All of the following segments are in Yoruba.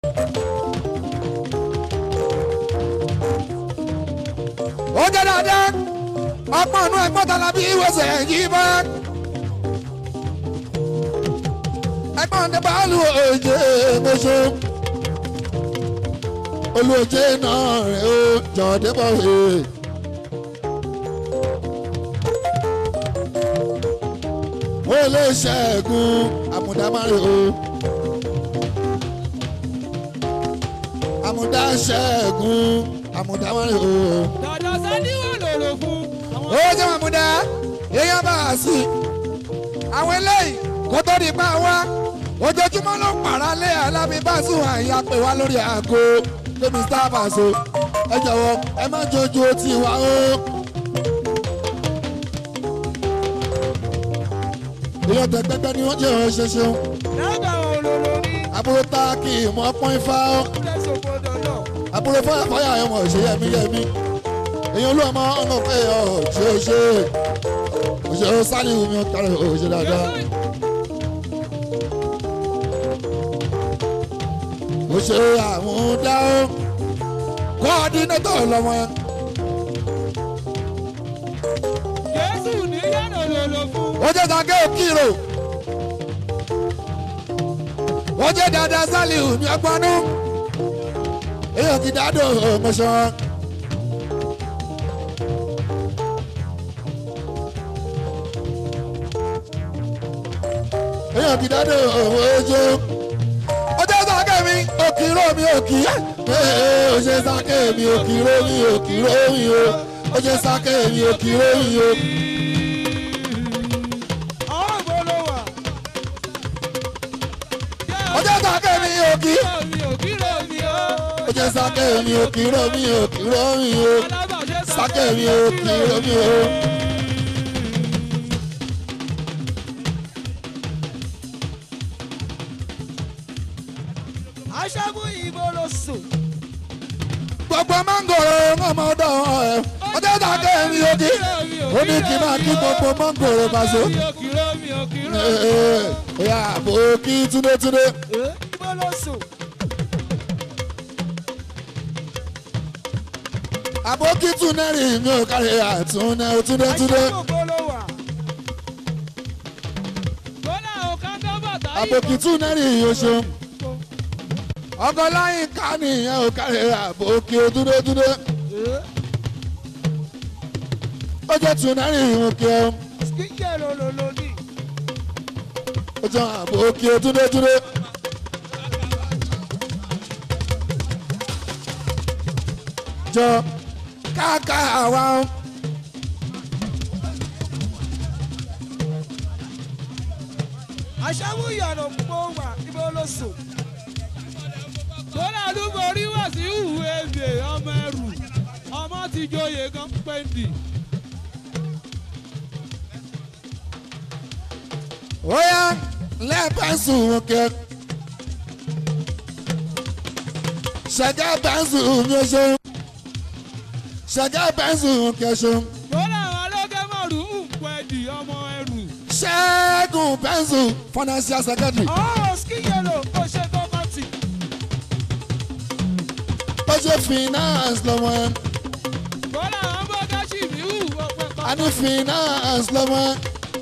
ó jẹ́ dáadáa ọgbọ́n inú ẹgbọ́n tala bí wẹ́sẹ̀ yìí bá. ẹgbọ́n ní báàlù òjé mọ́ṣọ́ olùjé náà rẹ̀ ó jọ̀ọ́dé bọ̀ rẹ̀. ó lè ṣẹ́gun àmúdámárè o. àmúdá ṣẹ́gun àmúdámárè o. dàdà sani wà lòlò fún. ó jẹ́ àmúdá èèyàn bá a sí. àwọn eléyìí kó tó di pa wá ojoojúmọ́ ló pàrà lé alábí báṣu àyà pé wá lórí aago pé mr baso ẹ jọ̀wọ́ ẹ má jojú otí wa o. èèyàn tẹ̀gbẹ́gbẹ́ ni wọ́n jẹ́ ọ̀rọ̀ ṣẹṣẹ dábàá olóró ní àbúrò tá a kì í mọ́ pọ́n ifá o. tẹ̀sán gbọdọ̀ náà. àbúrò fọyà fọyà ọmọ ìṣe yẹmí yẹmí èèyàn olú ọmọ ọmọ pé ọ ṣe é ṣe òṣèré sálíù mi ò kárí òṣèré dáadáa. òṣèré àmúdá ó kọ́ọ̀dínétọ̀ lọ́mọ yẹn. jésù ní yàrá lòlò fún. ó jẹ́ sàké òkìrò ó jẹ́ dáadáa sálíù mi ọgbọ́nú èèyàn ti dádò mọ́ṣọ́. èèyàn ti dádò ojú ó jẹ́ sàké mi òkìrò mi òkì ó jẹ́ sàké mi òkìrò mi òkìrò mi o ó jẹ́ sàké mi òkìrò mi o. àwọn ògbó ló wà. ó jẹ́ sàké mi òkì. mi ò kí ló mi ó. ó jẹ́ sáké mi ò kí ró mi ò kí ró mi o alábàáṣe sáké mi ò kí ró mi o. aṣẹ́gun ìbò ló sùn. gbogbo mángòrò ọmọdé ẹ ó jẹ́ sáké mi ò kí ó ní kí n máa kí gbogbo mángòrò Paso. mi ò kí ló mi ò kí ló. ìyá àbò kí túndétúndé ìbò ló sùn. àbò kí túnẹ́rì mi ò kárí àtúnẹ́ túndétúndé aṣẹ́gun ìbò ló wà. kódà ò ká tó bàtà àbò kí túnẹ́rì yóò ṣeun ọkọ láyìn ká nìyẹn ò kárí àbò kí túndétúndé ó jẹ́ túnẹ́rì ìhùn kí ẹ. kíkẹ́ ló ló ló ní. ó jẹ́ àbò kí túndétúndé. jọ káàká àwa ń. aṣẹ́gun ìyànà pọ̀ wà ìbò ló sùn. kódà àdúgbò orí wà sí ìhù ebè ọmọ ẹrù ọmọ ti joyè gan pẹ́ndì. ó yá lẹ́ẹ̀pẹ́sù kẹ. ṣẹ̀gá pẹ́sù mi ò ṣeun. ṣẹ̀gá pẹ́sù kẹ ṣeun. kódà àwọn alókè mọ̀rún ń pẹ́ndì ọmọ ẹrù. ṣẹ́gun pẹ́sù financial secretary. ọ̀hún skiyelo ó ṣe gọ́mọ̀tì. ó ṣe finance lọ́wọ́ ẹ̀. kódà àwọn bọ́gáṣì mi hù ọ̀pẹ̀ kan. a ní finance lọ́wọ́ ẹ̀.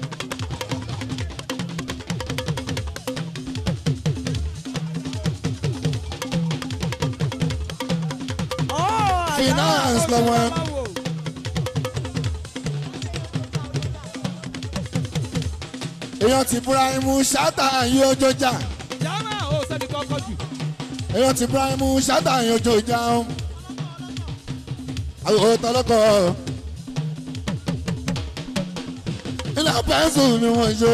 Finance lọ́wọ́ ẹ̀. èèyàn ti Ibrahimu ṣáàtà yí ọjọ́ jà. jama ò sẹ́ni kọ́kọ́ jù. èèyàn ti Ibrahimu ṣáàtà yí ọjọ́ jà. àwọn tọlọkọ ilé pẹ́ńsù ni wọ́n ṣe.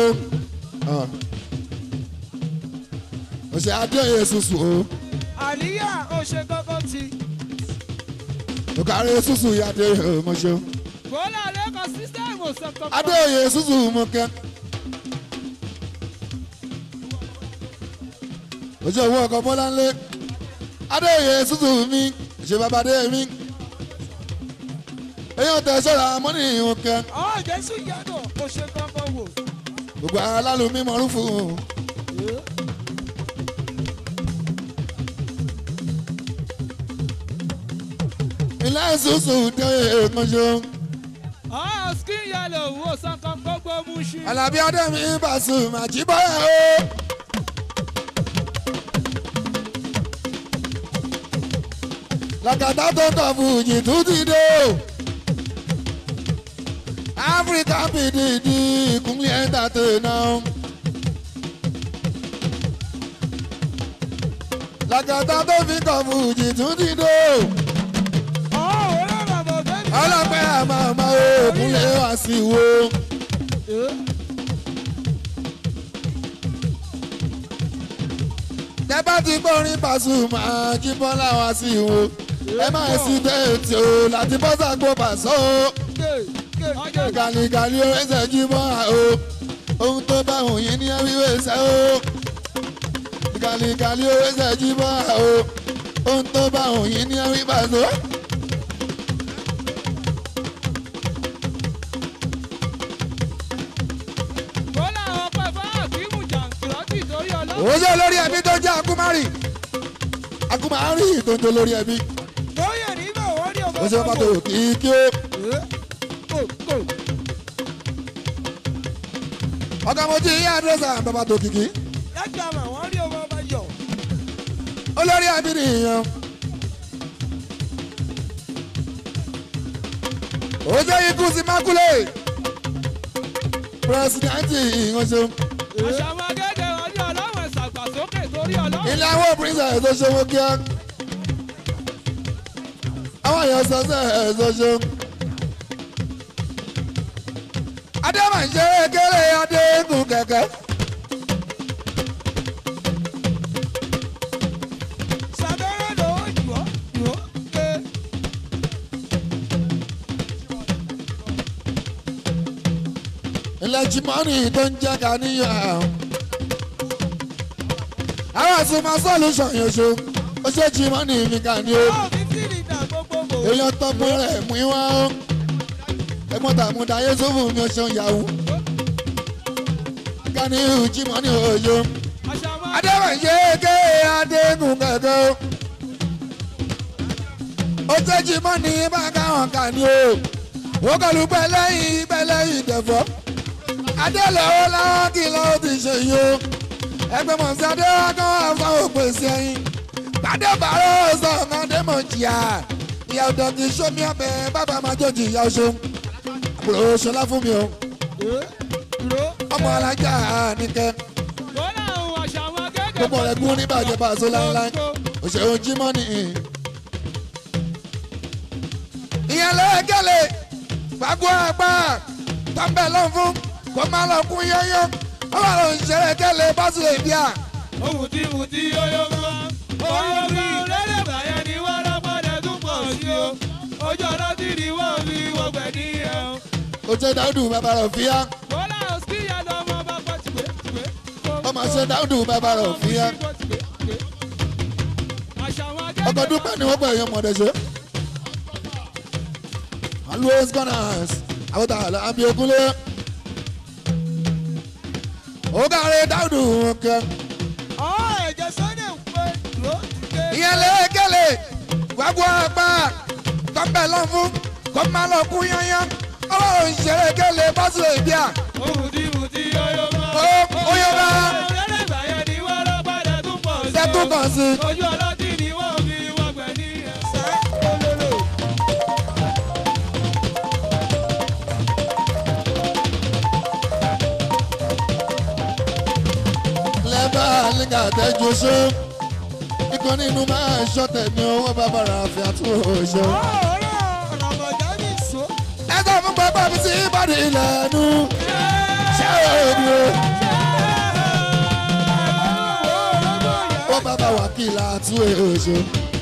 òṣè adéyẹ ṣùṣù o àníyá ó ṣe kọ́kọ́ ti. òkàrí ṣùṣù yá adéyẹ mo ṣe. kódà lẹ́kọ̀ọ́ sísẹ́mù sọ̀tọ̀. adéyẹ ṣùṣù mo kẹ́. ojú owó ọkọ̀ bọ́lá ńlẹ̀ adéyẹ ṣùṣù mi ṣe bàbá adé mi. èèyàn tẹ sọ́ra mọ́nì ìhun kẹ́. ọ̀ jésù yàgò ó ṣe kọ́kọ́ wò. gbogbo alálùmí mọ̀rún fún un. ilé ìsúsù dé èkánṣó. ọ̀ skin yellow wo sankan gbogbo mú ṣí. alábí adémi Pasuma àjíbáyà o. làkàtà tó tọ̀ fújì tún ti dé o. áfíríkà pdp ìkúnlẹ̀ ẹ̀ńtàtẹ̀nà. làkàtà tó fi kọ̀ fújì tún ti dé o. ọ̀ òwe bàbá bẹ́ẹ̀ ni. ọlọ́pẹ́ àmọ́ ọmọ òkúnlẹ̀ wá sí wo. tẹ́ bá ti gbórin Pasuma Jíbọ́lá wá sí wo. ẹ má sí tẹ́ẹ̀tì o láti bọ́ sàgbó pàṣọ o. ọjọ́ gàlígàlí o ẹsẹ̀ Jíbọ́lá o. ohun tó bá òun yìí ní wíwé sẹ́ o. gàlígàlí o ẹsẹ̀ Jíbọ́lá o. ohun tó bá òun yìí ní wíwé pàṣọ. kó làwọn pẹ̀ fún àkímù jàǹkìrọ́tì torí ọlọ́run. òun ṣe olórí ẹbí tó jẹ́ akumari akumari tó ń jẹ́ olórí ẹbí lóyè nígbà wọ́n ní ọmọ ó ṣe pàtó kíkí ó kò kò. ọkọ mo jí ìyá àdúrósà bàbá tó kìkì lẹ́gbàá mà wọ́n ní ọmọ ọba yọ. olórí ẹbí nìyẹn ó ṣe ikú sí mákúlẹ̀ pírẹsidẹ́ǹtì ìránṣẹ́ àṣàmọ́ gẹ́gẹ́ wọn ní ọlọ́run ẹ̀sàgbàsókè torí ọlọ́run. ilé àwọn princess tó ṣe wọ́n kíá àwọn èèyàn sọ́sẹ̀ ẹ̀ tó ṣe. adémọ̀ṣẹ́ kéré adéǹkù kẹ̀kẹ́. sàbẹ̀rẹ̀ ló jù ọ́ jù ọ́ pé. ilé jimani tó ń jẹ́ ká níyàn. àwọn àsùnmọ̀ solution yóò ṣe ó ṣe jimani mi kà ní o. báwo ni fíìlì ìta gbogbo bò. èèyàn tọpin rẹ̀ mú wá o. ẹ̀gbọ́n tàmúdà yéṣùfù mi ò ṣeun yahoo. ká ní jimani òye. àṣàmọ́ adéwàjẹ́ ké adéǹkù kẹ̀kẹ́ o. ó ṣe jimani bá káwọn kà ní o. ó kọlu pẹ̀lẹ́yìn pẹ̀lẹ́yìn tẹ̀fọ́. adélọ́wọ́ láwọn kìlọ̀ ó ti ṣe yìí o. ẹgbẹ́ mọ̀sí adéwàkọ́ àfọ̀ òpèsè ẹyin. pàdé bàárọ̀ sọ̀kan mọ̀ jìyà. ìyá ọ̀dọ̀ kì í ṣomi ọbẹ̀ bàbá máa jòjì ìyá oṣù. àbúrò ṣọlá fún mi o. dúró. ọmọ alájà nìkẹ́. kó làwọn àṣàmọ́ gẹ́gẹ́. gbogbo rẹ̀ gún ní bàjẹ́ pàṣẹ láńláń. òṣèré jímọ̀ nìyí. ìyẹn lẹ́ẹ̀kẹ́lẹ̀ fagbó apá tọ́ḿbẹ̀ lọ́n fún kó má lọ kún yányán ó wà lọ ìṣeré kẹ́lẹ̀ bá sì lè bíà. ohun tí mo ti yóyó mọ́. ohun tí lẹ́lẹ̀ bàyẹ̀ ni wọ́n lọ́pọ̀dẹ̀ tún pọ̀ sí o. ojú ọ̀nà tí ni wọ́n fi wọ́gbẹ̀ ní ẹ̀ o. ó ṣe dáúdù bàbá rẹ̀ fíyá kó làwọn skiya lọ mọ bá pọ̀ tìpé tìpé. ó máa ṣe dáúdù bàbá rẹ̀ fíyá. àṣàmọ́ gẹ́gẹ́. ọkọ̀ dúpẹ́ ni wọ́n pẹ̀ yẹn mọ̀ọ́dẹ̀ ṣe. always gunners àwọn tààlà àbí ogunlé. ó káre dáúdù wọn kẹ́. ọ̀ ẹ̀jẹ̀ sọ́dẹ̀ ń pẹ́ dúró tìpé. ìyẹn lẹ́ẹ̀kẹ́lẹ̀ fagbó apá tọ́ḿbẹ̀ lọ́n fún kó má lọ kún yányán ó wà lọ ìṣeré kẹ́lẹ̀ bá sì lè bíà. ohun tí mo ti yóyó mọ́. Ó- ó yó mọ́. lẹ́lẹ̀ bàyẹ̀ ni wọ́n lọ́pọ̀dẹ̀ tún pọ̀ sí o. tẹ́tù kan sí i. ojú ọ̀nà tí ni wọ́n fi wọ́gbẹ̀ ní ẹ̀. sẹ́ olóró. lẹ́bà nígbà tẹ́jú ṣó ikọ̀ nínú máa ń ṣọ̀tẹ̀ ní owó bàbára àfi àtúnṣe. ẹ sọ fún bàbá mi sí ìbàdí ìlànà ṣé òní o ó bàbá wákìlà àtúnṣe.